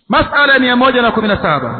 masala mia moja na kumi na saba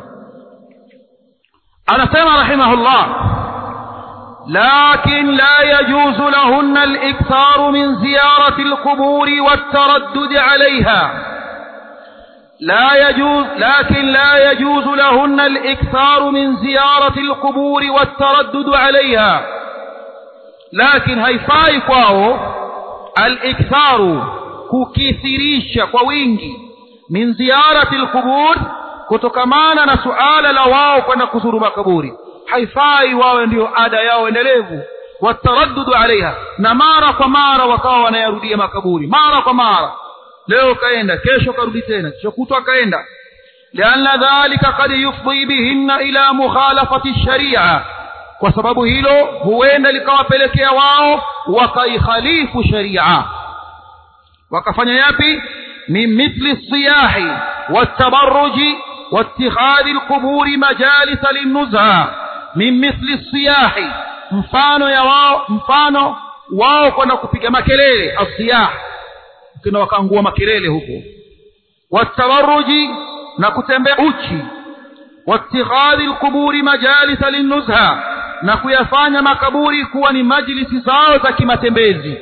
anasema rahimahullah لكن لا يجوز لهن الإكثار من زيارة القبور والتردد عليها لا يجوز لكن لا يجوز لهن الإكثار من زيارة القبور والتردد عليها لكن هيفاي kwao الإكثار kukithirisha kwa wingi min ziyarati alqubur kutokamana na suala la wao kwenda kuzuru makaburi haifai wawe ndio ada yao endelevu wataraddudu alaiha na mara kwa mara wakawa wanayarudia makaburi mara kwa mara leo kaenda kesho karudi tena kesho kutwa kaenda lianna dhalika kad yufdi bihinna ila mukhalafati sharia kwa sababu hilo huenda likawapelekea wao wakaikhalifu sharia wakafanya yapi min mithli siyahi watabarruji واتخاذ القبور مجالس للنزهة min mithli siyahi mfano ya wao mfano wao kwenda kupiga makelele asiyah kina wakaangua makelele huko watawaruji na kutembea uchi watikhadhi alquburi majalisa linnuzha na kuyafanya makaburi kuwa ni majlisi zao za kimatembezi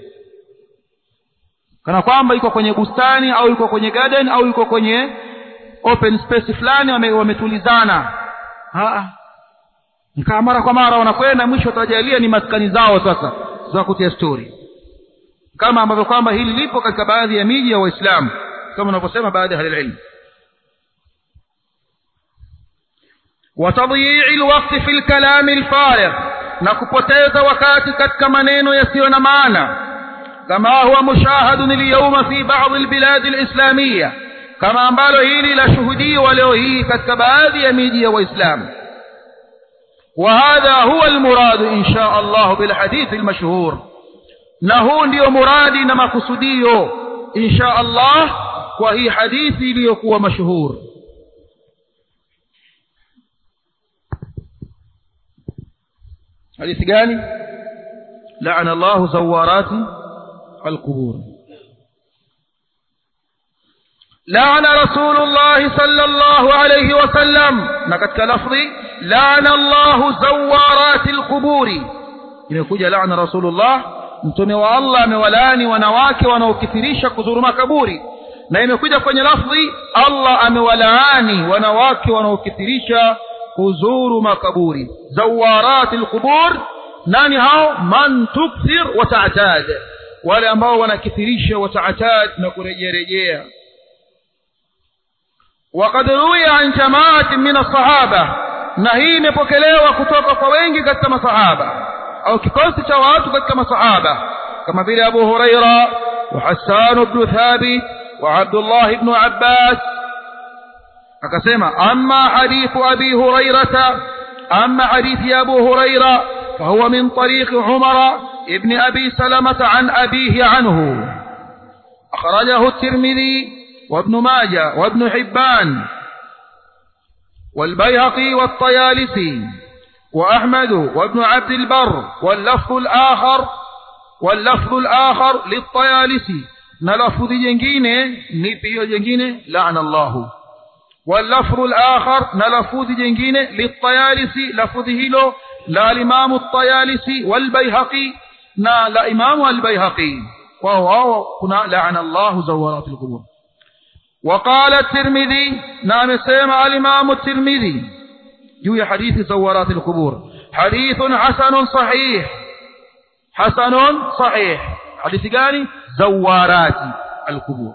kana kwamba iko kwenye bustani au iko kwenye garden au iko kwenye open space fulani wametulizana wame nikaa mara kwa mara wanakwenda mwisho watajalia ni maskani zao sasa za kutia stori kama ambavyo kwamba hili lipo katika baadhi ya miji ya waislamu kama wanavyosema baadhi ya ahlililmu watadhii lwakti fi lkalami lfarigh na kupoteza wakati katika maneno yasiyo na maana kama huwa mushahadun lyauma fi badi lbiladi lislamiya kama ambalo hili lashuhudiwa leo hii katika baadhi ya miji ya waislamu وهذا هو المراد إن شاء الله بالحديث المشهور نهو ndio muradi na makusudio إن شاء الله kwa hii hadithi iliyokuwa mashuhur hadithi gani لعن الله زوارات القبور لعن رسول الله صلى الله عليه وسلم نكتك لفظي لعن الله زوارات القبور imekuja laana rasulullah mtume wa allah amewalaani wanawake wanaokithirisha kuzuru makaburi na imekuja kwenye lafdhi allah amewalaani wanawake wanaokithirisha kuzuru makaburi zawarati lqubur nani hao man tukthir wataatad wale ambao wanakithirisha wataatad na kurejearejea وقد روي عن جماعة من الصحابة نهي مبكلوا كتوك فوينجي كتما صحابة أو كقلت شوات كتما صحابة كما في أبو هريرة وحسان بن ثابت وعبد الله بن عباس أكسما أما حديث أبي هريرة أما حديث أبو هريرة فهو من طريق عمر ابن أبي سلمة عن أبيه عنه أخرجه الترمذي وابن ماجه وابن حبان والبيهقي والطيالسي وأحمد وابن عبد البر واللفظ الآخر واللفظ الآخر للطيالسي نلفظ جنجينه نبيو جنجينه لعن الله واللفظ الآخر نلفظ جنجينه للطيالسي لفظه له لا الإمام الطيالسي والبيهقي نا لا إمام البيهقي وهو كنا لعن الله زوارات القبور وقال الترمذي نعم سيما الإمام الترمذي جوي حديث زوارات القبور حديث حسن صحيح حسن صحيح حديث قال زوارات القبور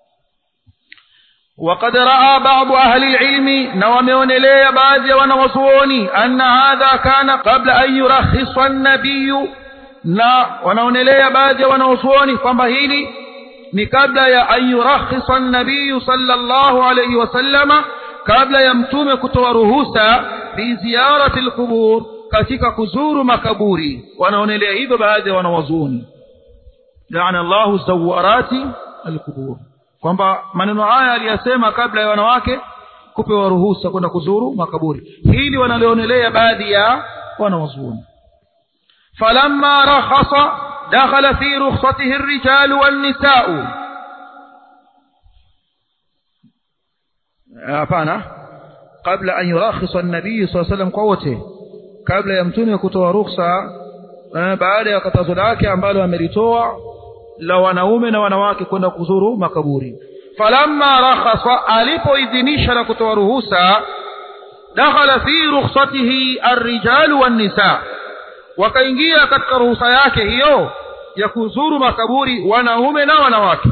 وقد رأى بعض أهل العلم نومون لي بعض ونوصوني أن هذا كان قبل أن يرخص النبي na wanaonelea baadhi ya wanaosuoni kwamba hili ni kabla ya an yurakhisa nabiyu sallallahu alayhi wasallama kabla ya mtume kutoa ruhusa fi ziyarati alqubur katika kuzuru makaburi wanaonelea hivyo baadhi ya wanawazuoni laana Allahu zawarati alqubur kwamba maneno haya aliyasema kabla ya wanawake kupewa ruhusa kwenda kuzuru makaburi hili wanalionelea baadhi ya wanawazuoni فلما رخص دخل في رخصته الرجال والنساء hapana kabla an yurakhisa an-nabii sallallahu alayhi wasallam kwa wote kabla ya mtume kutoa ruhusa baada ya katazo lake ambalo amelitoa la wanaume na wanawake kwenda kuzuru makaburi falamma rakhasa alipoidhinisha na kutoa ruhusa dakhala fi rukhsatihi ar-rijal wan-nisa wakaingia katika ruhusa yake hiyo ya kuzuru makaburi wanaume na wanawake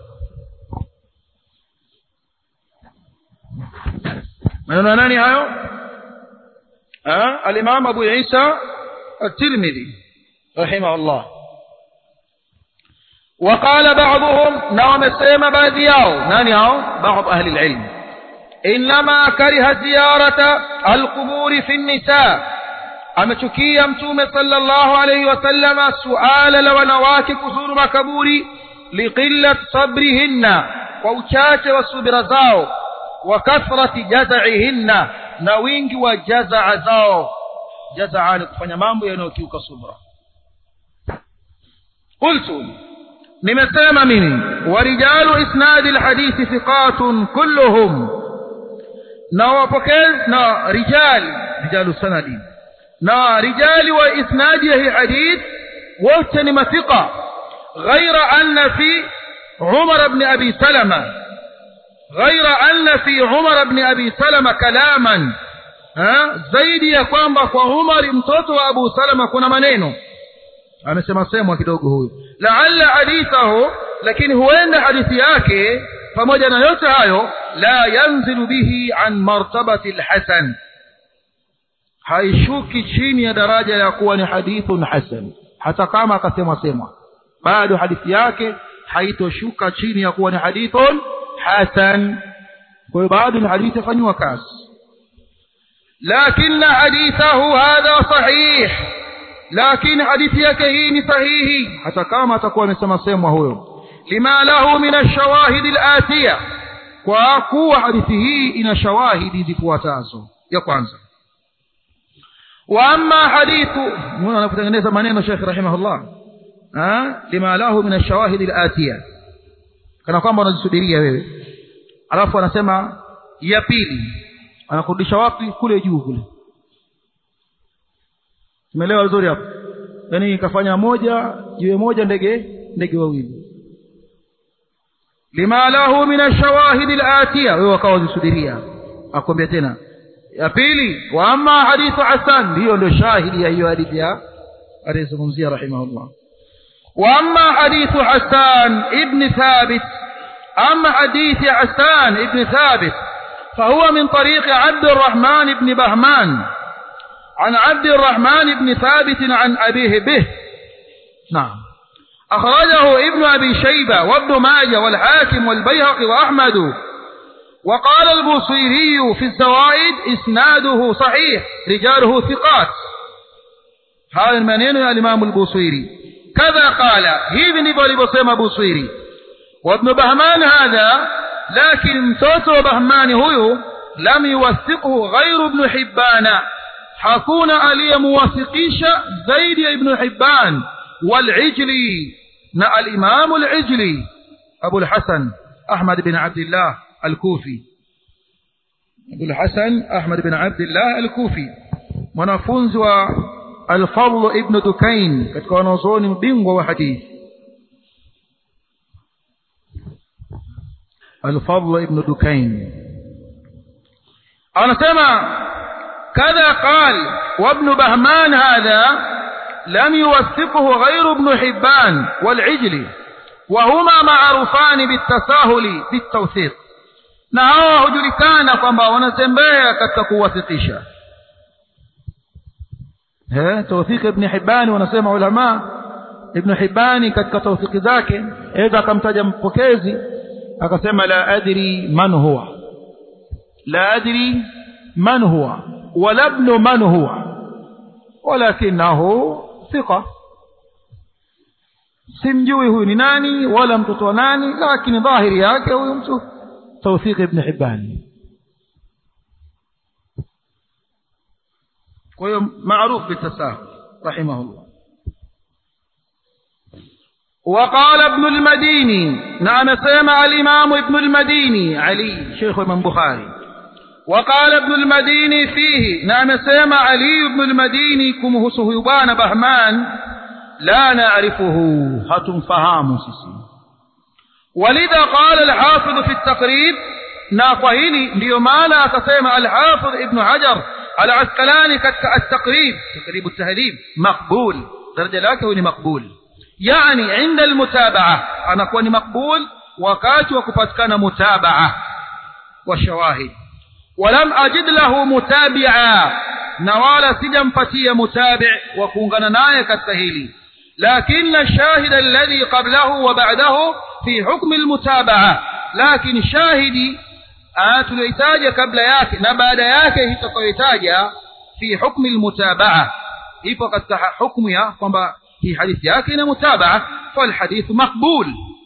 maneno nani hayo al-imam Abu Isa at-Tirmidhi rahimahullah وقال بعضهم نعم السيما باذياو ناني هاو بعض أهل العلم إنما كره زيارة القبور في النساء amechukia mtume sallallahu alayhi wasallama suala la wanawake kuzuru makaburi liqillat sabrihinna kwa uchache wa subira zao wa kathrati jazaihinna na wingi wa jazaa zao jazaa ni kufanya mambo yanayokiuka subra qultu nimesema mimi warijalu isnadi alhadithi thiqatun kulluhum na wapokezi na rijal rijalu sanadi na rijali wa isnadi hii hadith wote ni mathiqa ghaira anna fi umar ibn abi salama ghaira anna fi umar ibn abi salama kalaman zaidi ya kwamba kwa umar mtoto wa abu salama kuna maneno amesema semwa kidogo huyu laalla hadithahu lakini huenda hadithi yake pamoja na yote hayo la yanzilu bihi an martabati alhasan haishuki chini ya daraja ya kuwa ni hadithun hasan hata kama akasema semwa bado hadithi yake haitoshuka chini ya kuwa ni hadithun hasan kwa hiyo bado ni hadithi fanywa kazi lakini hadithahu hadha sahih lakini hadithi yake hii ni sahihi hata kama atakuwa amesema semwa huyo lima lahu min ash-shawahid al-atiya kwa kuwa hadithi hii ina shawahidi zifuatazo ya kwanza wa amma hadithu muona anapotengeneza maneno Sheikh rahimahullah ah lima lahu min ash-shawahid al-atiya kana kwamba unazisubiria wewe alafu anasema ya pili anakurudisha wapi kule juu kule umeelewa vizuri hapo yani kafanya moja jiwe moja ndege ndege wawili lima lahu min ash-shawahid al-atiya wewe wakawa zisubiria akwambia tena ya pili wa amma hadithu hasan hiyo ndio shahidi ya hiyo hadithi ya alizungumzia rahimahullah wa amma hadithu hasan ibn thabit amma hadithi hasan ibn thabit فهو من طريق عبد الرحمن بن بهمان عن عبد الرحمن بن ثابت عن أبيه به نعم أخرجه ابن أبي شيبة وابن ماجه والحاكم والبيهقي وأحمد وقال البوصيري في الزوائد إسناده صحيح رجاله ثقات هذا المنين يا الإمام البوصيري كذا قال هذا نبالي بصيم بوصيري وابن بهمان هذا لكن mtoto بهمان هو لم يوثقه غير ابن حبان hakuna aliyemuwafikisha zaidi ya ibn hibban والعجلي na al-imam al-ijli abu al-hasan ahmad bin abdullah al-kufi abu al-hasan ahmad bin abdullah al-kufi mwanafunzi wa al-fadl ibn dukain katika wanazuoni mbingwa wa hadithi al-fadl ibn dukain anasema كذا قال وابن بهمان هذا لم يوثقه غير ابن حبان والعجلي وهما معروفان بالتساهل بالتوثيق na hawa hujulikana kwamba wanatembea katika kuwathiqisha eh tawthiq ibn hibani wanasema ulama ibn hibani katika tawthiki zake aidha akamtaja mpokezi akasema la adri man huwa la adri man huwa ولا ابن من هو ولكنه ثقة simjui huyu ni nani wala mtoto wa nani lakini dhahiri yake huyu mtu tawfiq ibn hibban kwa hiyo maarufu bitasahul rahimahullah وقال ابن المديني نعم سمع الإمام ابن المديني علي شيخ الإمام بخاري وقال ابن المديني فيه نعم سمع علي بن المديني كمه صهيبان بهمان لا نعرفه هتم فهام سيسي ولذا قال الحافظ في التقريب ناقهيني ليمانا تسمع الحافظ ابن حجر العسقلاني التقريب تقريب التهذيب مقبول درجة لكن مقبول يعني عند المتابعة أنا كوني مقبول وكات وكفتكان متابعة والشواهد ولم أجد له متابعا نوال سجن فتي متابع وكونغنا ناية كالتهيلي لكن الشاهد الذي قبله وبعده في حكم المتابعة لكن شاهدي tulioitaja kabla yake na baada yake itakayoitaja fi hukmi almutabaa ipo katika hukumu ya kwamba hii hadithi yake ina mutabaa falhadithu maqbul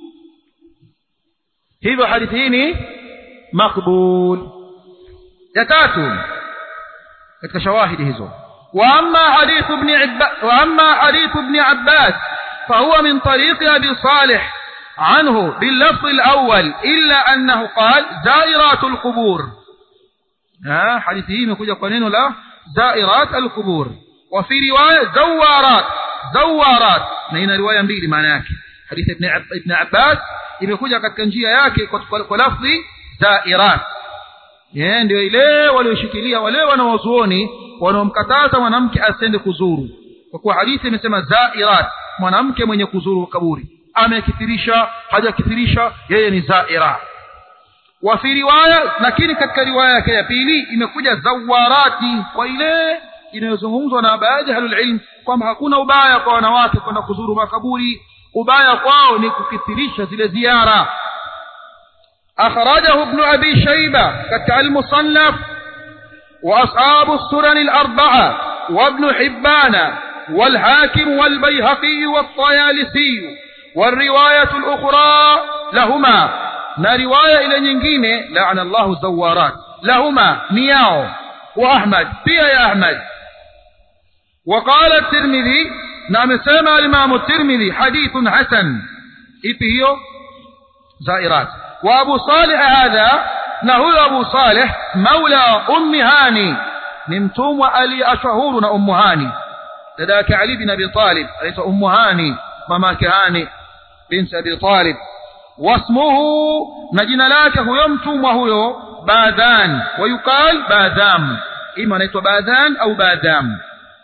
hivyo hadithi hii ni maqbul ya tatu katika shawahidi hizo واما حديث ابن عباس واما حديث ابن عباس فهو من طريق ابي صالح عنه باللفظ الأول إلا أنه قال زائرات القبور ها حديثه يمكن قنين لا زائرات القبور وفي رواية زوارات زوارات نين رواية mbili maana yake حديث ابن عب... ابن عباس imekuja katika njia yake kwa lafzi zairat yeye ndio ile walioshikilia wale wanawazuoni wanaomkataza mwanamke asende kuzuru kwa kuwa hadithi imesema zairat mwanamke mwenye kuzuru kaburi amekithirisha hajakithirisha yeye ni zaira wa fi riwaya lakini katika riwaya yake ya pili imekuja zawarati kwa ile inayozungumzwa na baadhi ya ilm kwamba hakuna ubaya kwa wanawake kwenda kuzuru makaburi ubaya kwao ni kukithirisha zile ziara akhrajahu ibn abi shayba katika al-musannaf واصحاب السنن الاربعه وابن حبان والحاكم والبيهقي والطيالسي والرواية الأخرى لهما na riwaya ile nyingine laana Allahu zawarat lahuma ni yao wa Ahmad pia ya Ahmad وقال الترمذي na amesema al-Imam at-Tirmidhi hadithun hasan ipi hiyo zairat wa Abu Salih hadha na huyo Abu Salih maula ummi Hani ni mtumwa aliashahuru na ummu Hani dada yake Ali bin Abi Talib anaitwa ummu Hani mamake Hani binti Abi Talib wasmuhu na jina lake huyo mtumwa huyo Badhan wayukal Badham ima anaitwa Badhan au Badham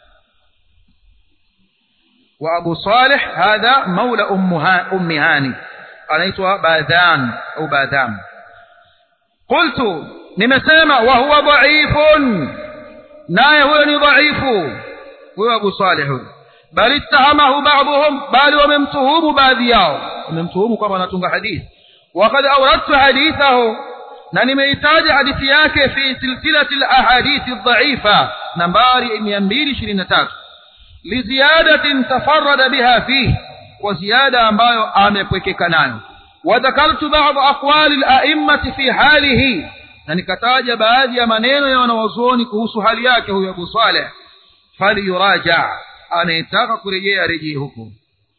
وأبو صالح هذا مولى أم هاني anaitwa Badhan au Badham قلت nimesema وهو ضعيف naye huyo ni dhaifu huyo Abu Salih huyo bali ittahamahu ba'dhum bali wamemtuhumu baadhi yao wamemtuhumu kwamba anatunga hadithi وقد أوردت حديثه na nimeitaja hadithi yake fi silsilati al-ahadith ad-dha'ifa nambari 223 لزيادة تفرد بها فيه وزيادة ambayo amepwekeka nayo وذكرت بعض أقوال الأئمة في حاله na nikataja baadhi ya maneno ya wanawazuoni kuhusu hali yake huyo Abu Saleh faliyuraja anayetaka kurejea rejee huko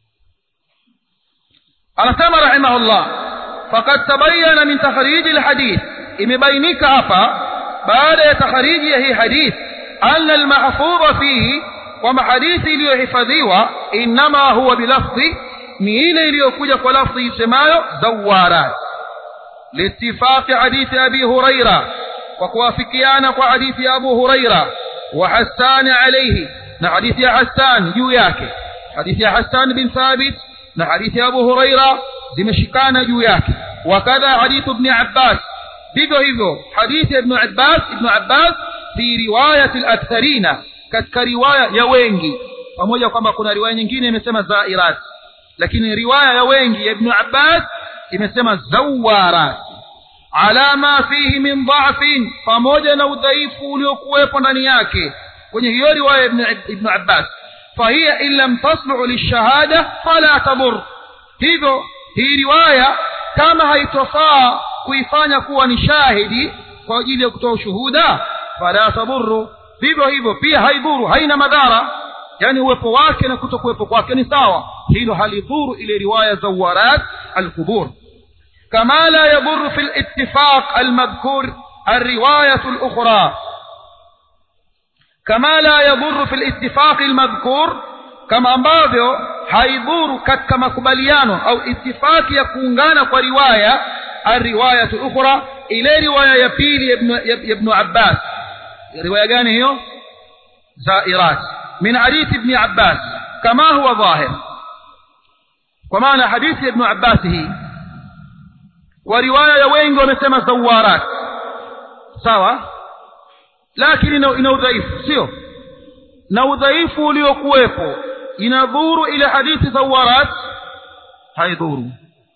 anasema rahimahullah faqad tabayyana min takhrij alhadith imebainika hapa baada ya takhriji ya hii hadith anna almahfudha fihi kwamba hadithi iliyohifadhiwa inama huwa bilafdhi ni ile iliyokuja kwa lafdhi isemayo zawarat liittifaqi hadithi abi huraira kwa kuwafikiana kwa hadithi ya abu huraira wa hassan alayhi na hadithi ya hassan juu yake hadithi ya hassan bin thabit na hadithi ya abu huraira zimeshikana juu yake wakadha hadithu ibn abbas vivyo hivyo hadithi ya ibn abbas ibn abbas fi riwayati al-aktharina katika riwaya ya wengi pamoja kwamba kuna riwaya nyingine imesema zairat lakini riwaya ya wengi ya ibn Abbas imesema zawarat ala ma fihi min dha'fin pamoja na udhaifu uliokuwepo ndani yake kwenye hiyo riwaya ibn ibn Abbas fahiya in lam taslu lishahada fala tabur hivyo hii riwaya kama haitofaa kuifanya kuwa ni shahidi kwa ajili ya kutoa ushuhuda fala taburu vivyo hivyo pia haidhuru haina madhara yani uwepo wake na kutokuwepo kwake ni sawa hilo halidhuru ile riwaya zawarat alqubur كما لا يضر في الاتفاق المذكور الرواية الأخرى كما لا يضر في الاتفاق المذكور كما ambavyo haidhuru katika makubaliano au itifaki ya kuungana kwa riwaya الرواية الأخرى إلى رواية يبيل ابن, ابن عباس رواية gani hiyo زائرات من حديث ابن عباس كما هو ظاهر ومعنى حديث ابن عباس هي ورواية wengi wamesema zawarat sawa lakini ina udhaifu sio na udhaifu uliokuwepo inadhuru ile hadithi zawarat haidhuru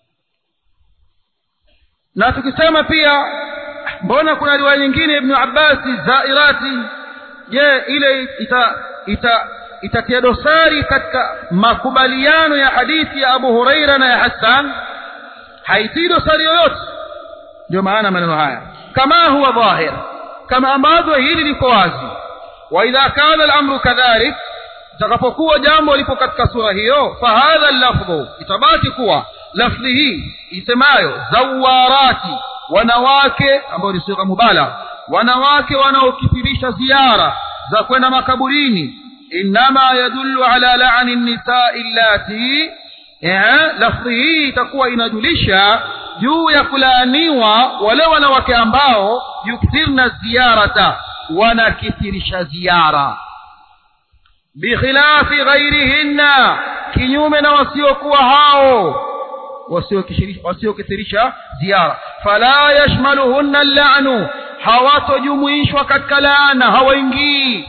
na tukisema pia mbona kuna riwaya nyingine ibn abbasi zairati je ile ita ita itatia dosari katika makubaliano ya hadithi ya abu huraira na ya hassan haitii dosari yoyote ndio maana maneno haya kama huwa dhahir kama ambavyo hili liko wazi wa idha kana al-amru kadhalik itakapokuwa jambo lipo katika sura hiyo fahadha lafdhu itabaki kuwa lafdhi hii isemayo zawarati wanawake ambao ni sura mubalagha wanawake wanaokithirisha ziara za kwenda makaburini inma yadullu ala la'ni an-nisa'i allati lafdhi hii itakuwa inajulisha juu ya kulaaniwa wale wanawake ambao yukthirna ziyarata wanakithirisha ziara bikhilafi ghairihinna kinyume na wasiokuwa hao wasiokithirisha ziara fala yashmaluhunna allanu hawatojumuishwa katika laana hawaingii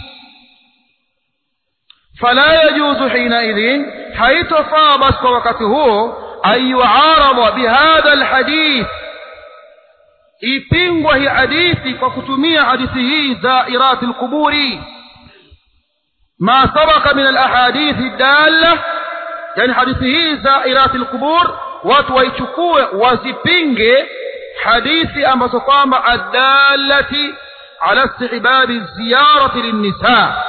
فلا يجوز حينئذ حيث فاضت وقته أن يعارض بهذا الحديث ipingwa hii hadithi kwa kutumia hadithi hii zairati lquburi ma sabaka min alahadithi dalla yani hadithi hii zairati lqubur watu waichukue wazipinge hadithi ambazo kwamba addalati ala istihbabi ziyarati linnisaa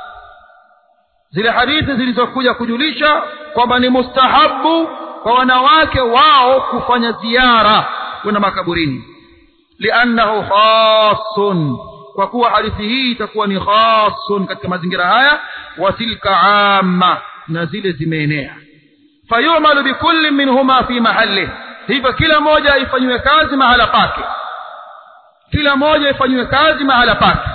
zile hadithi zilizokuja kujulisha kwamba ni mustahabu kwa wanawake wao kufanya ziara kwenda makaburini liannahu khasun kwa kuwa hadithi hii itakuwa ni khasun katika mazingira haya wa tilka amma na zile zimeenea fayumalu bikulli minhuma fi mahalli hivyo kila moja ifanywe kazi mahala pake kila moja ifanywe kazi mahala pake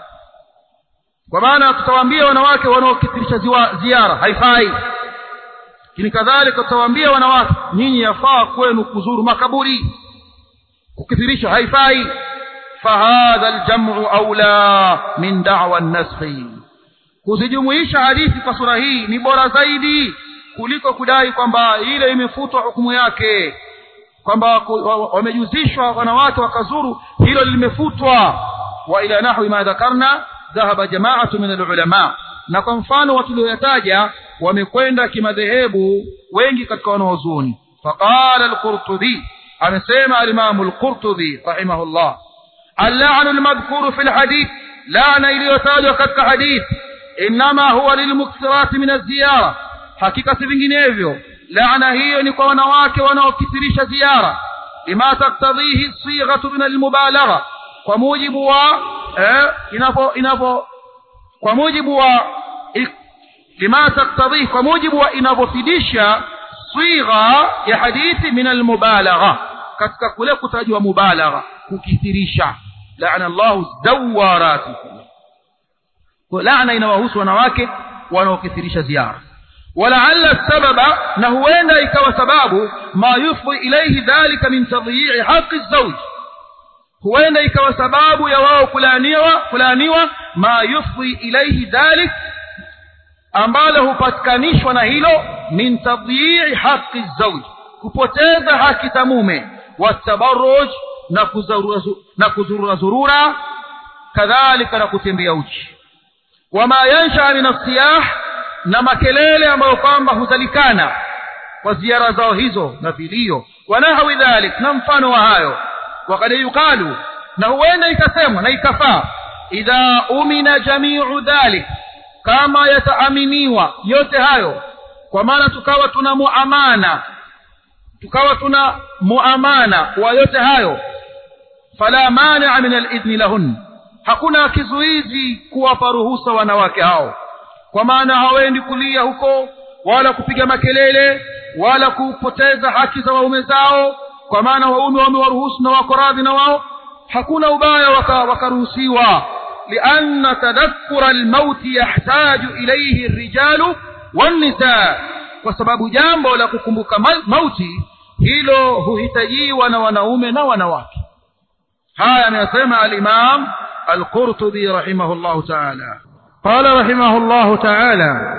kwa maana tutawaambia wanawake wanaokithirisha ziara haifai lakini kadhalika tutawaambia wanawake nyinyi yafaa kwenu kuzuru makaburi kukithirisha haifai fahadha aljamu aula min da'wa an-naskhi kuzijumuisha hadithi kwa sura hii ni bora zaidi kuliko kudai kwamba ile imefutwa hukumu yake kwamba wamejuzishwa wanawake wakazuru hilo limefutwa wa ila nahwi ma dhakarna dhahaba jama'atu min al-ulama na kwa mfano watu walioyataja wamekwenda kimadhehebu wengi katika wanaozuni faqala al-qurtubi amesema al-imam al-qurtubi rahimahullah al-la'nu al-madhkuru fi al-hadith la'na iliyotajwa katika hadith inma huwa lilmukthirat min az-ziyara hakika si vinginevyo laana hiyo ni kwa wanawake wanaokithirisha ziara lima taktadhihi sighatu min al-mubalagha kwa mujibu wa eh, inapo inapo kwa mujibu wa lima taktadhi kwa mujibu wa inavyofidisha swigha ya hadithi min almubalagha katika kule kutajwa mubalagha kukithirisha laana Allahu zawarati kwa laana inawahusu wanawake wanaokithirisha ziara ولعل السبب نهوين ikawa sababu ma yufdi ilayhi dhalika min tadyi'i haqqi az-zawj huenda ikawa sababu ya wao kulaaniwa kulaaniwa ma yufdi ilayhi dhalik ambalo hupatikanishwa na hilo min tadyi'i haqqi zawj kupoteza haki za mume watabarruj na kuzurura na kuzurura zurura kadhalika na kutembea uchi wama yansha min asiyah na makelele ambayo kwamba huzalikana kwa ziara zao hizo na vilio wanahawi dhalik na mfano wa hayo wakad yuqalu na huenda ikasemwa na ikafaa idha umina jamiu dhalik kama yataaminiwa yote hayo kwa maana tukawa tuna muamana tukawa tuna muamana wa yote hayo fala mania min alidhni lahun hakuna kizuizi kuwapa ruhusa wanawake hao kwa maana hawaendi kulia huko wala kupiga makelele wala kupoteza haki za waume zao kwa maana waume wamewaruhusu na wako radhi na wao hakuna ubaya wakaruhusiwa waka lianna tadhakkura almauti yahtaju ilayhi الرجال والنساء kwa sababu jambo la kukumbuka mauti hilo huhitajiwa na wanaume na wanawake haya ameyasema al-Imam al-Qurtubi rahimahullah ta'ala qala rahimahullah ta'ala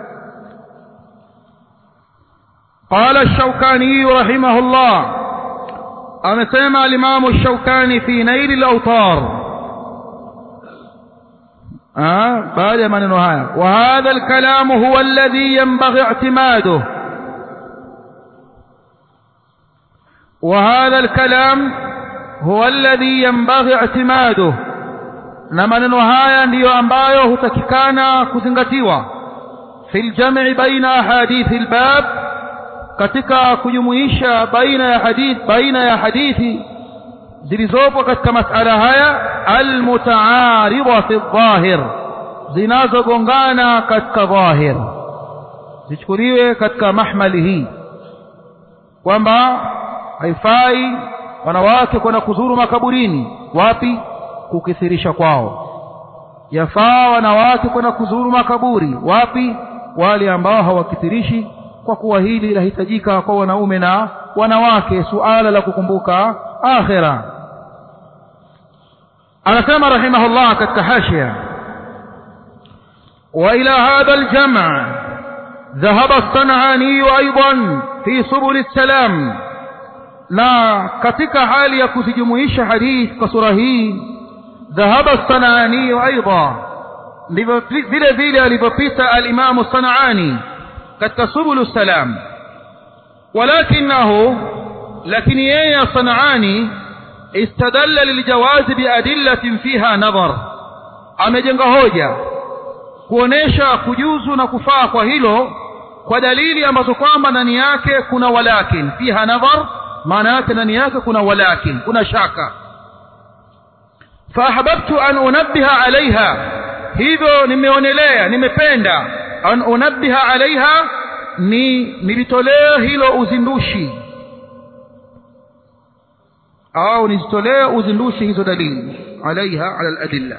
قال الشوكاني رحمه الله أمسيما الإمام الشوكاني في نيل الأوطار آه بعد من نهاية وهذا الكلام هو الذي ينبغي اعتماده وهذا الكلام هو الذي ينبغي اعتماده na maneno haya ndiyo ambayo hutakikana kuzingatiwa fi ljam'i baina ahadithi albab katika kujumuisha baina ya hadith baina ya hadithi zilizopo katika masala haya almutaaridha fi dhahir zinazogongana katika dhahir zichukuliwe katika mahmali hii kwamba haifai wanawake kwenda kuzuru makaburini wapi kukithirisha kwao yafaa wanawake kwenda kuzuru makaburi wapi wale ambao hawakithirishi kwa kuwa hili linahitajika kwa wanaume na wanawake suala la kukumbuka akhira anasema rahimahullah katika hashia وإلى هذا الجمع ذهب الصنعاني أيضا في سبل السلام na katika hali ya kuzijumuisha hadith kwa sura hii dhahaba sanaani aidha ndivyo vile vile alivyopita alimamu sanaani katika subulu salam walakinahu lakini yeye sanaani istadalla liljawazi biadillatin fiha nadhar amejenga hoja kuonesha kujuzu na kufaa kwa hilo kwa dalili ambazo kwamba ndani yake kuna walakin fiha nadhar maana yake ndani yake kuna walakin kuna shaka faahbabtu an unabbiha alaiha hivyo nimeonelea nimependa an unabbiha alaiha ni nilitolee hilo uzindushi au nizitolee uzindushi hizo dalili alaiha ala aladilla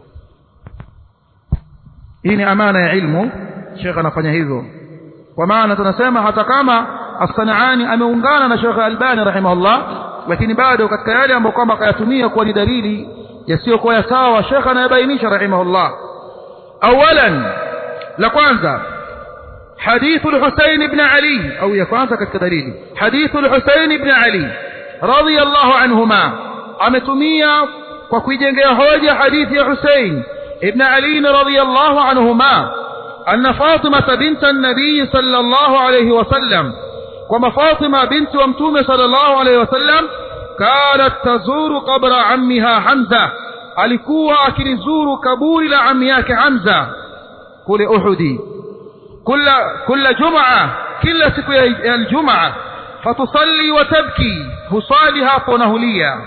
hii ni amana ya ilmu shekhe anafanya hivyo kwa maana tunasema hata kama as-Sanani ameungana na Sheikh Albani rahimahullah lakini bado katika yale ambayo kwamba akayatumia kuwa ni dalili yasiyokuwa ya sawa Sheikh anayabainisha rahimahullah awalan la kwanza حديث الحسين بن علي أو يكون katika dalili حديث الحسين بن علي رضي الله عنهما ametumia kwa kuijengea hoja hadithi ya Hussein ibn Ali radhiyallahu anhuma أن فاطمة بنت النبي صلى الله عليه وسلم كما فاطمة بنت ومتومة صلى الله عليه وسلم كانت تزور قبر عمها حمزة alikuwa akilizuru kaburi la ami yake Hamza kule Uhudi kila kila jumaa kila siku ya aljumaa fatusalli wa tabki husali hapo na hulia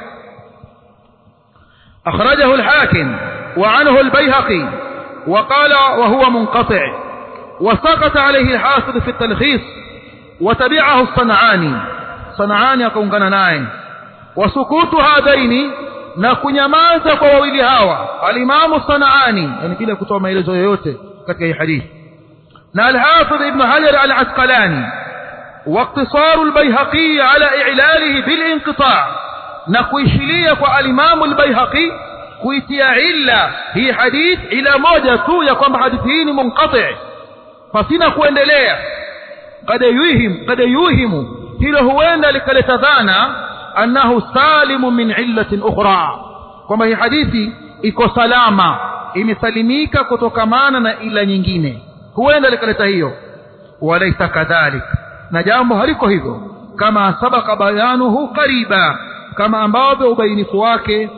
akhrajahu alhakim wa anhu albayhaqi وقال وهو منقطع وسقط عليه الحافظ في التلخيص وتبعه الصنعاني صنعاني akaungana naye وسكوت هذين na kunyamaza kwa wawili hawa alimamu sanaani yani bila kutoa maelezo yoyote katika hii hadithi na alhafidh ibn hajar al-asqalani واقتصار البيهقي على إعلاله بالانقطاع نكويشلية والإمام البيهقي kuitia illa hii hadith ila moja tu ya kwamba hadithi hii ni munqati pasina kuendelea kad yuhim kad yuhimu hilo huenda likaleta dhana annahu salimu min illatin ukhra kwamba hii hadithi iko salama imesalimika kutokamana na ila nyingine huenda likaleta hiyo walaisa kadhalik na jambo haliko hivyo kama sabaka bayanuhu qariba kama ambavyo ubainifu wake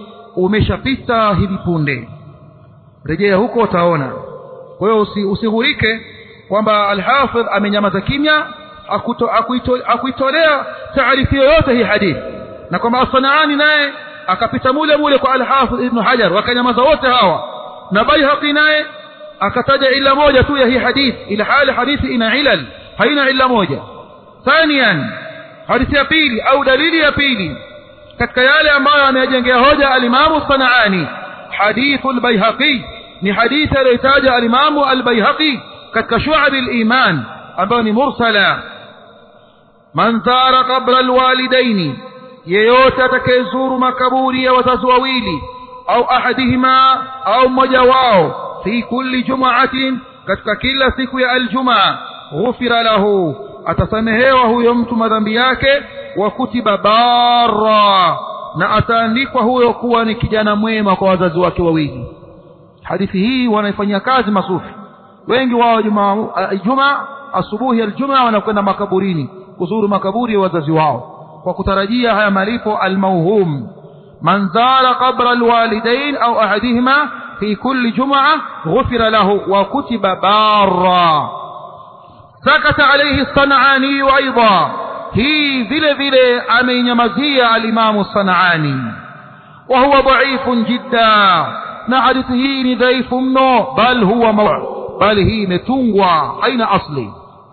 umeshapita hivi punde rejea huko utaona kwa hiyo usi, usihurike kwamba alhafidh amenyamaza kimya akuitolea taarifu yoyote hii hadithi na kwamba asanaani naye akapita mule mule kwa alhafidh ibnu hajar wakanyamaza wote hawa na baihaqi naye akataja ila moja tu ya hii hadithi ila hali hadithi ina ilal haina ila moja thanian hadithi ya pili au dalili ya pili katika yale ambayo ameyajengea hoja alimamu sanaani hadithu albayhaqi ni hadithi aliyotaja alimamu albayhaqi katika shu'ab aliman ambayo ni mursala man zara qabra alwalidaini yeyote atakayezuru makaburi ya wazazi wawili au ahadihima au mmoja wao fi kulli jumaatin katika kila siku ya aljumaa ghufira lahu atasamehewa huyo mtu madhambi yake wa kutiba barra na ataandikwa huyo kuwa ni kijana mwema kwa wazazi wake wawili hadithi hii wanaifanyia kazi masufi wengi wao juma, juma asubuhi aljuma wanakwenda makaburini kuzuru makaburi ya wazazi wao kwa kutarajia haya malipo almauhum man zara qabra alwalidain au ahadihima في كل جمعة غفر له وكتب بارا سكت عليه الصنعاني أيضا هي ذل ذل أمين يمزي الإمام الصنعاني وهو ضعيف جدا نعرفه ضعيف منه بل هو موع بل هي متنوى أين أصلي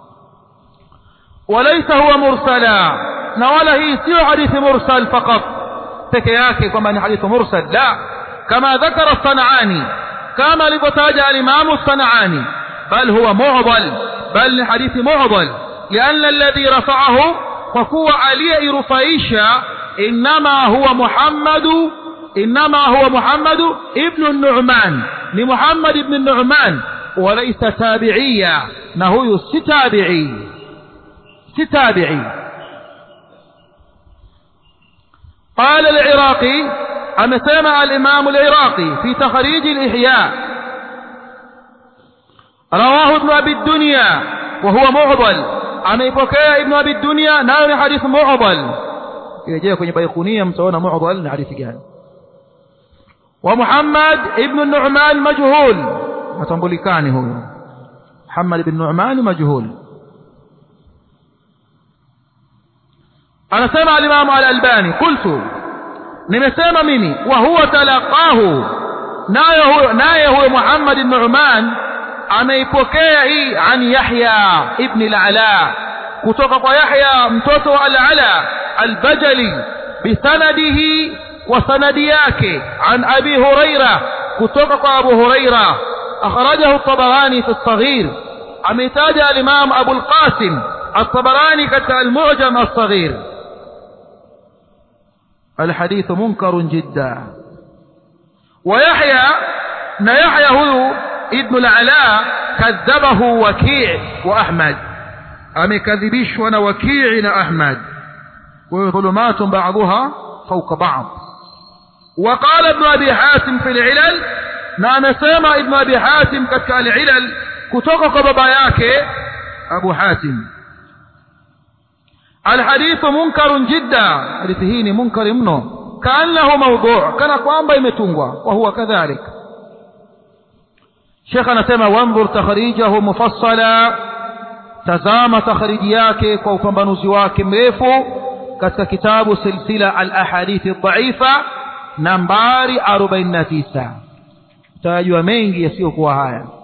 وليس هو مرسلا نولا هي سيو حديث مرسل فقط تكياكي كما حديث مرسل لا كما ذكر الصنعاني كما لبتاج الإمام الصنعاني بل هو معضل بل حديث معضل لأن الذي رفعه فهو علي رفايشا إنما هو محمد إنما هو محمد ابن النعمان لمحمد بن النعمان وليس تابعيا نهو ستابعي ستابعي قال العراقي أمسمع الإمام العراقي في تخريج الإحياء رواه ابن أبي الدنيا وهو معضل ameipokea ibnu abi dunia nayo ni hadithi mu'dal kirejea kwenye baikunia mtaona mu'dal ni hadithi gani wa muhammad ibnu nu'man majhul hatambulikani huyo muhammad ibn nu'man majhul anasema alimamu al-albani qultu nimesema mimi wa huwa talaqahu naye huyo naye huyo muhammad ibn nu'man ameipokea hii an Yahya ibn al-Ala kutoka kwa Yahya mtoto wa al-Ala al-Bajali bisanadihi wa sanadi yake an Abi Huraira kutoka kwa Abu Huraira akhrajahu at-Tabarani fi as-Saghir ametaja al-Imam Abu al-Qasim at-Tabarani katika al-Mu'jam as-Saghir الحديث منكر جدا ويحيى نا يحيى هو ابن العلاء كذبه وكيع وأحمد أمكذبش وانا وكيع أحمد وظلمات بعضها فوق بعض وقال ابن أبي حاتم في العلل نعم سامع ابن أبي حاتم كتك العلل كتوك باباياك أبو حاتم الحديث منكر جدا حديثه منكر منه كأنه موضوع كان قوام يمتنغوا وهو كذلك شيخ anasema wanzur takhrijahu mufassala tazama takhriji yake kwa upambanuzi wake mrefu katika kitabu silsila al-ahadith ad-da'ifa nambari 49 tajwa mengi yasiyokuwa haya